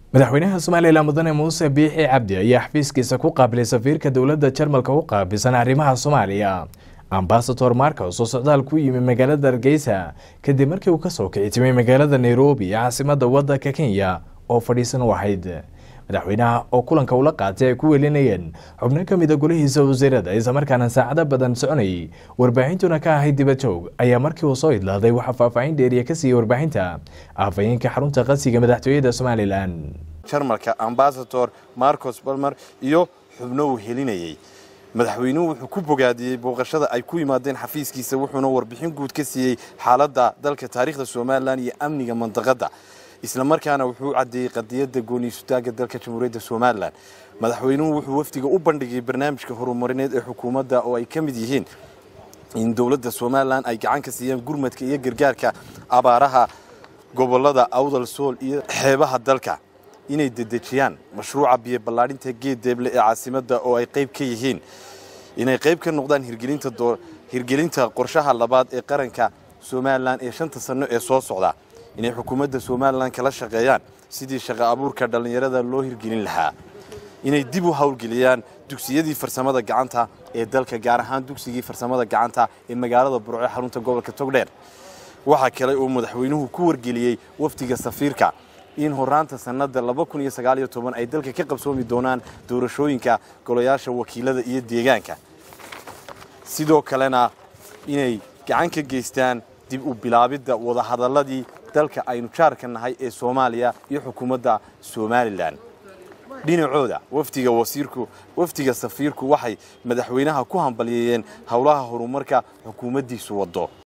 madaxweynaha somalilan mudane muuse biixi cabdi ayaa xafiiskiisa ku qaabilay safiirka dowladda jarmalka u qaabilsan arrimaha soomaaliya ambasador marcos oo socdaal ku yimi magaalada hargeysa kadib markii uu kasoo kici timay magaalada nairobi caasimada wadanka kenya oo fadhiisan u ahayd madaxweynaha oo kulanka ula qaatay ay ku welinayeen xubno ka mid a golihiisa wasiirada islamarkaana saacado badan soconayay warbaahintuna ka ahayd dibajoog ayaa markii uu soo idlaaday waxaa faahfaahin dheeriya ka siiyey warbaahinta afhayeenka xarunta qasiga madaxtooyada somalilan jarmalka ambasador marcos balmer iyo xubno uu helinayay madaxweynuhu wuxuu ku bogaadiyey booqashada ay ku yimaadeen xafiiskiisa wuxuuna warbixin guud ka siiyey xaaladda dalka taariikhda somalilan iyo amniga mandaqadda islamarkaana wuxuu caddeeyey qadiyadda gooniisutaaga dalka jamhuuriyadda somalilan madaxweynuhu wuxuu wafdiga u bandhigay barnaamijka horumarineed ee xukuumadda oo ay ka mid yihiin in dowladda somalilan ay gacan ka siiyaan gurmadka iyo gargaarka abaaraha gobolada awdal sool iyo xeebaha dalka inay dedejiyaan mashruuca biyo ballaadhinta geed deeble ee caasimadda oo ay qayb ka yihiin inay qayb ka noqdaan hirgelinta qorshaha labaad ee qaranka somalilan ee shanta sanno ee soo socda inay xukuumadda somalilan kala shaqeeyaan sidii shaqo abuurka dhallinyarada loo hirgelin lahaa inay dib u howlgeliyaan dugsiyadii farsamada gacanta ee dalka gaar ahaan dugsigii farsamada gacanta ee magaalada burco ee xarunta gobolka togdheer waxaa kale uu madaxweynuhu ku wargeliyey wafdiga safiirka in horaanta sannada ay dalka ka qabsoomi doonaan doorashooyinka golayaasha wakiilada iyo deegaanka sidoo kalena inay gacan ka geystaan dib u bilaabidda wadahadaladii dalka aynu jaarka nahay ee soomaaliya iyo xukuumadda somalilan dhinacooda wafdiga wasiirku wafdiga safiirku waxay madaxweynaha ku hambalyeeyeen howlaha horumarka xukuumaddiisu waddo